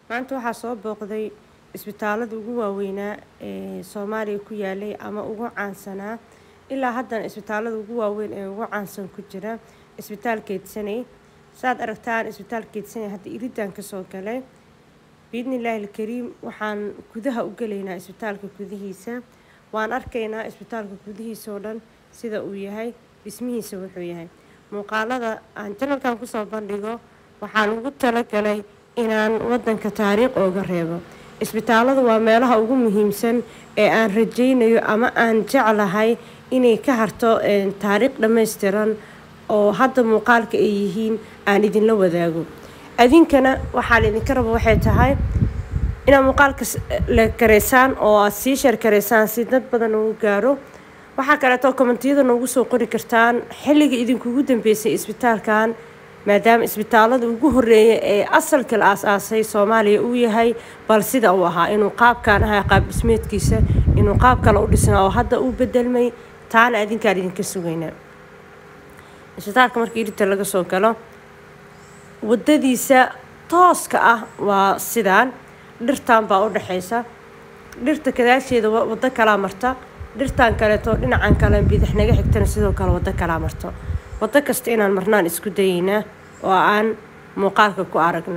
maanta waxaa soo booqday isbitaalada ugu waaweynaa ee soomaaliya ku yaalay ama ugu caansanaa ilaa haddana isbitaalada ugu waaweyn ee ugu caansan ku jira isbitaal keedsanay saad aragtaan isbitaal keedsanay hadda iridaan kasoo galay biidni illaahi alkariim waxaan gudaha u gelaynaa isbitaalka gudihiisa waan arkaynaa isbitaalka gudihiisa oo dhan sida uu yahay dhismihiisa wuxuu yahay muuqaalada aan janalkan kusoo bandhigo waxaan ugu talagalay inaan wadanka taariikh ooga reebo isbitaaladu waa meelaha ugu muhiimsan ee aan rajaynayo ama aan jeclahay inay ka harto taariikh dhammaystiran oo hadda muuqaalka ay yihiin aan idinla wadaago adinkana waxaa laydinka raba waxay tahay inaad muuqaalka la kareysaan oo aad sii sheer kareysaan si dad badan ugu gaaro waxaa kaleeto kommentiyada noogu soo qori kartaan xilliga idinkugu dambeysay isbitaalkan maadaama isbitaalada ugu horeeya ee asalka la aas-aasay soomaaliya uu yahay bal sida uu ahaa inuu qaabkan ahaa qaab dhismeedkiisa inuu qaab kale u dhisnaa oo hadda uu bedelmay taana adinkaan idinka sugaynaa isbitaalka markii irinta laga soo galo wadadiisa tooska ah waa sidaan dhirtan baa u dhexaysa dhirta kadaasheeda waddo kalaa marta dhirtan kaleeto dhinacan kale bidix naga xigtana sidoo kale waddo kalaa marto waddo kasta inaan marnaan isku dayeynaa oo aan muuqaalka ku aragno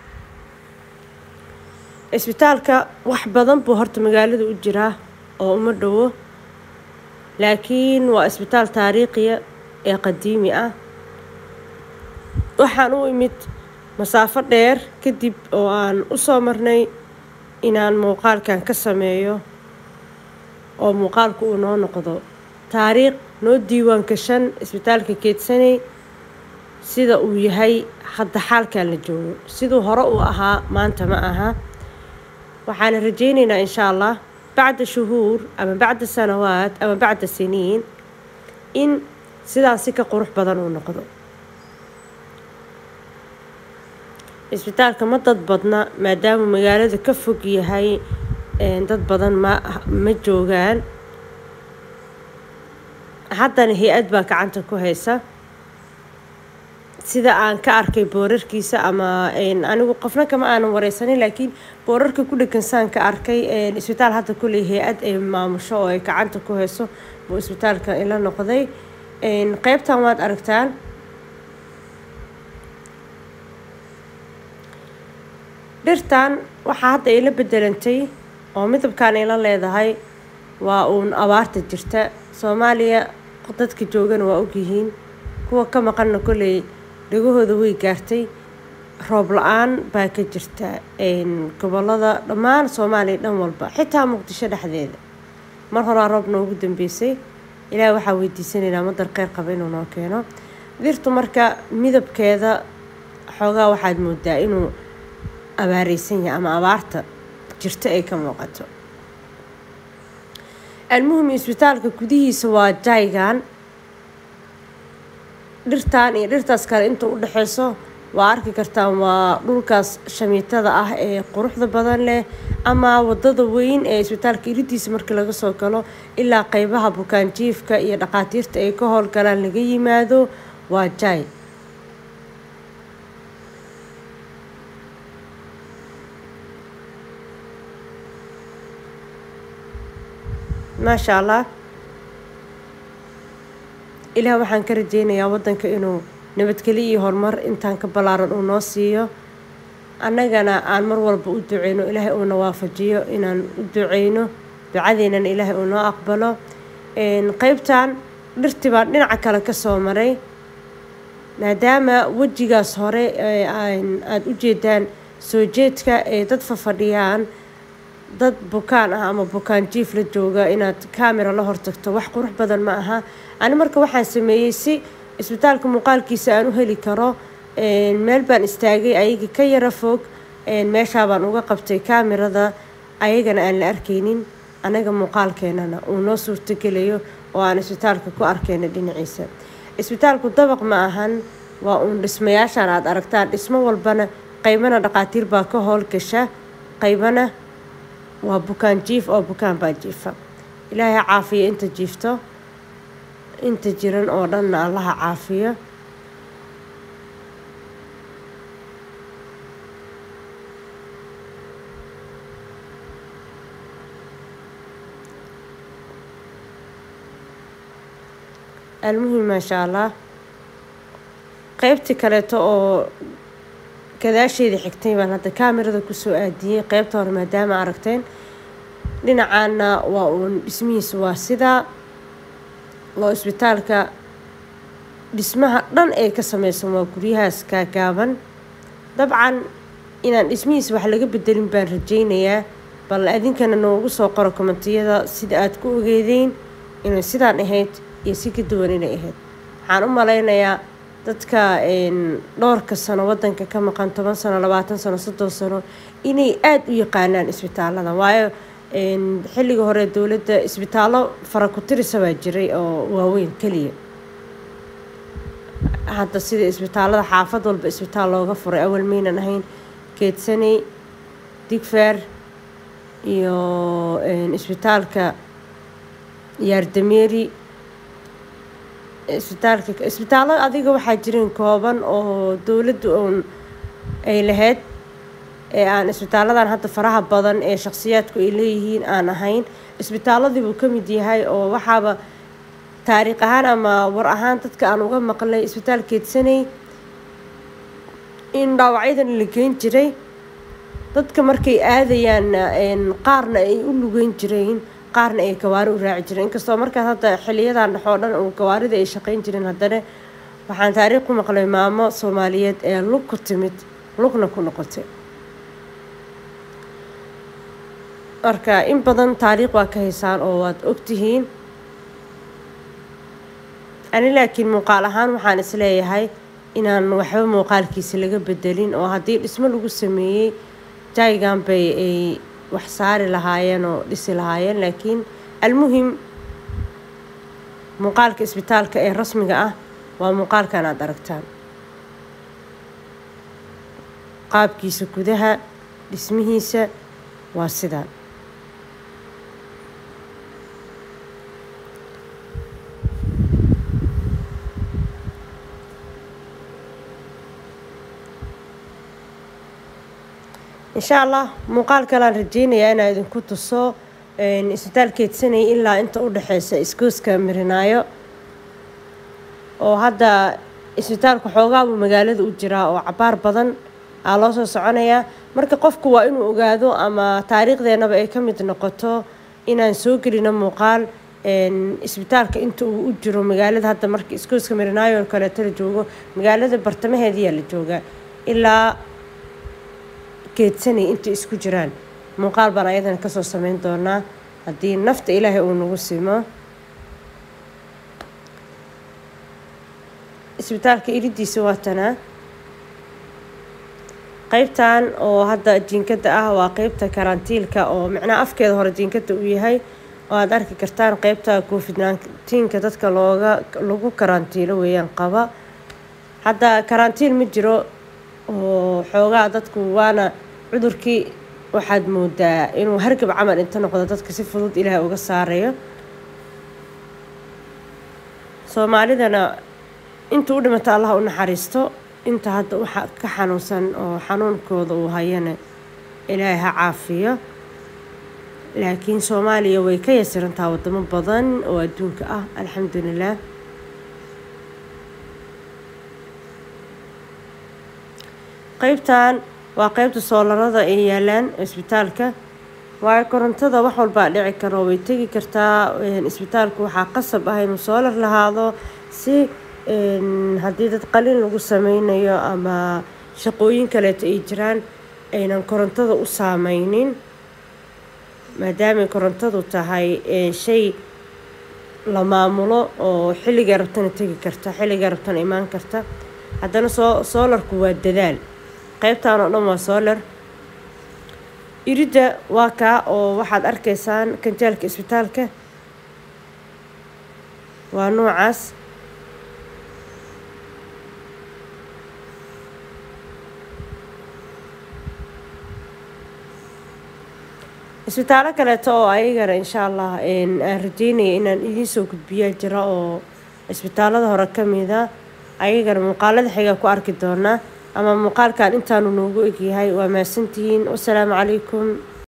isbitaalka wax badan buu horta magaalada u jiraa oo uma dhowo laakiin waa isbitaal taariikhiya ee qadiimi ah waxaan u imid masaafo dheer kadib oo aan u soo marnay inaan muuqaalkan ka sameeyo oo muuqaalku uu noo noqdo taariikh noo diiwaan gashan isbitaalka keedsanay sida uu yahay hadda xaalkan la joogo siduu hore uu ahaa maanta ma aha waxaana rajaynaynaa insha allah bacda shuhuur ama bacda sanawaad ama bacda siniin in sidaasi ka qurux badan uu noqdo isbitaalka ma dad badna maadaama magaalada ka fog yahay dad badan ma ma joogaan haddana hay-ad baa gacanta ku haysa sida aan ka arkay boorarkiisa ama anigu qofna kama aanan wareysanin laakiin boorarka ku dhegansaan ka arkay isbitaal hadda kuley hay-ad ay maamusho oo ay gacanta ku hayso buu isbitaalka ila noqday qeybtan waad aragtaan dhirtan waxaa hadda ila bedelantay oo midabkan ila leedahay waa uun abaarta jirta soomaaliya dadka joogana waa ogyihiin kuwa ka maqanna kolley dhagahooda way gaartay roob la-aan baa ka jirta gobolada dhammaan soomaaliya dhan walba xitaa muqdisho dhexdeeda mar horaa roob noogu dambeysay ilaah waxaa weydiisanaynaa madar kheyr qaba inuu noo keeno dirtu marka midabkeeda xoogaa waxaad moodaa inuu abaareysan yahay ama abaarta jirta ay ka muuqato almuhim isbitaalka gudihiisa waa jaygan dhirtan iyo dhirtaas kale inta u dhexeyso waa arki kartaan waa dhulkaas shamiitada ah ee quruxda badan leh ama wadada weyn ee isbitaalka iridiisa markii laga soo galo ilaa qeybaha bukaanjiifka iyo dhaqaatiirta ay ka howlgalaan laga yimaado waa jay maasha allah ilaah waxaan ka rajeynayaa wadanka inuu nabadgelyo iyo horumar intaan ka ballaaran uu noo siiyo annagana aan mar walba u duceyno ilaahay uuna waafajiyo inaan u duceyno ducadeynana ilaahay uu noo aqbalo qeybtan dhirtii baan dhinaca kale kasoo maray maadaama wejigaas hore aada u jeedaan soo jeedka ee dad fafadhiyaan dad bukaan ah ama bukaan jiif la jooga inaad camera la hortagto wax qurux badan ma aha ani marka waxaan sameeyey si isbitaalka muuqaalkiisa aan u heli karo meel baan istaagay ayaga ka yara fog meeshaabaan uga qabtay kamerada ayagana aan la arkaynin anaga muuqaalkeenana uu noo suurtogelayo oo aan isbitaalka ku arkayno dhinaciisa isbitaalku dabaq ma ahan waa uun dhismayaashaan aada aragtaan dhismo walbana qaybana dhaqaatiir baa ka howlgasha qaybana waa bukaan jiif oo bukaan baa jiifa ilaahay caafiyo inta jiifto inta jiran oo dhanna allaha caafiyo almuhim maasha allah qeybtii kaleeto oo gadaasheeda xigtay baan hadda kaamirada kusoo aadiyey qeybta hore maadaama aragteen dhinacaana waa uun dhismihiisa waa sidaa oo isbitaalka dhismaha dhan ee ka sameysan waa guryahaas kaagaaban dabcan inaan dhismihiisa wax laga bedelin baan rajeynayaa bal adinkana noogu soo qoro komentiyada sida aad ku ogeedeyn inay sidaan ahayd iyo si ka duwan inay ahayd waxaan u maleynayaa dadka dhowrka sano wadanka ka maqan toban sano labaatan sano soddon sano inay aada u yaqaanaan isbitaalada waayo xilliga hore dowladda isbitaallo fara ku tirisa baa jiray oo waaweyn keliya hadda sida isbitaalada xaafad walba isbitaal looga furay awal maynan ahayn geedsaney digfaar iyo isbitaalka yaardameeri isbitaalka isbitaallo adiga waxaa jireen kooban oo dowladdu uun ay lahayd ee aan isbitaaladan hadda faraha badan ee shakhsiyaadku ay leeyihiin aan ahayn isbitaaladii buu ka mid yahay oo waxaaba taariikh ahaan ama war ahaan dadka aan uga maqlay isbitaal keedsanay in dhaawacyadan la geyn jiray dadka markay aadayaan qaarna ay u lugeyn jireen qaarna ay gawaari u raaci jireen inkastoo markaas hadda xiliyadan dhexoo dhan uu gawaarida ay shaqeyn jireen haddana waxaan taariikh ku maqlay maamo soomaaliyeed ee lug ku timid lugna ku noqotay marka in badan taariikh waa ka haysaan oo waad ogtihiin ani laakiin muuqaal ahaan waxaan isleeyahay inaan waxba muuqaalkiisa laga bedelin oo haddii dhismo lagu sameeyey jaygan bay ay wax saari lahaayeen oo dhisi lahaayeen laakiin almuhim muuqaalka isbitaalka ee rasmiga ah waa muuqaalkan aada aragtaan qaabkiisa gudaha dhismihiisa waa sidaan insha allah muuqaal kalean rajeynayaa inaa idinku tuso isbitaal keedsanaya ilaa inta u dhexeysa iskooska mirinaayo oo hadda isbitaalka xoogaabuu magaalada u jiraa oo cabaar badan aa loo soo soconayaa marka qofku waa inuu ogaado ama taariikhdeenaba ay ka mid noqoto inaan soo gelino muuqaal isbitaalka inta uu u jiro magaalada hadda marka iskooska mirinaayo kaleeto la joogo magaalada bartamaheediyaa la joogaa ilaa geedsanay intay isku jiraan muuqaal baan ayadana kasoo sameyn doonaa haddii nafta ilaahay uu nagu simo isbitaalka iridiisa waa tanaa qeybtan oo hadda jiinkada ah waa qeybta karantiilka oo micnaha afkeeda hore jiinkada uu yahay oo aada arki kartaan qeybta covid nineteenka dadka looga lagu karantiilo weeyaan qaba hadda karantiin ma jiro oo xoogaa dadku waana cudurkii waxaad moodaa inuu hargab camal inta noqdo dadka si fudud ilaahay uga saarayo soomaalidana inta u dhimata allah u naxariisto inta hadda waxa ka xanuunsan oo xanuunkooda uu hayana ilaahay ha caafiyo laakiin soomaaliya way ka yasirantaha wadamo badan oo adduunka ah alxamdulilah qeybtan waa qeybta soolarada ay yaalaan isbitaalka waayo korontada wax walbaa dhici karo way tegi kartaa isbitaalku waxaa qasab ah inuu soolar lahaado si haddii dad qalin lagu sameynayo ama shaqooyin kaleeto ay jiraan aynan korontada u saameynin maadaamay korontadu tahay shay la maamulo oo xilligai rabtana tegi karta xilligai rabtana imaan karta haddana soo soolarku waa dadaal qeybtan oo dhan waa soolar iridda waa kaa oo waxaad arkaysaan kanjaalka isbitaalka waa noocaas isbitaallo kaleeto oo ayagana insha allah aan rajeynaya inaan idiin soo gudbiyaa jira oo isbitaallada hore ka mida ayagana muuqaalada xigaa ku arki doonaa ama muuqaalkan intaanu noogu egyahay waa mahadsantihiin wasalaamu calaykum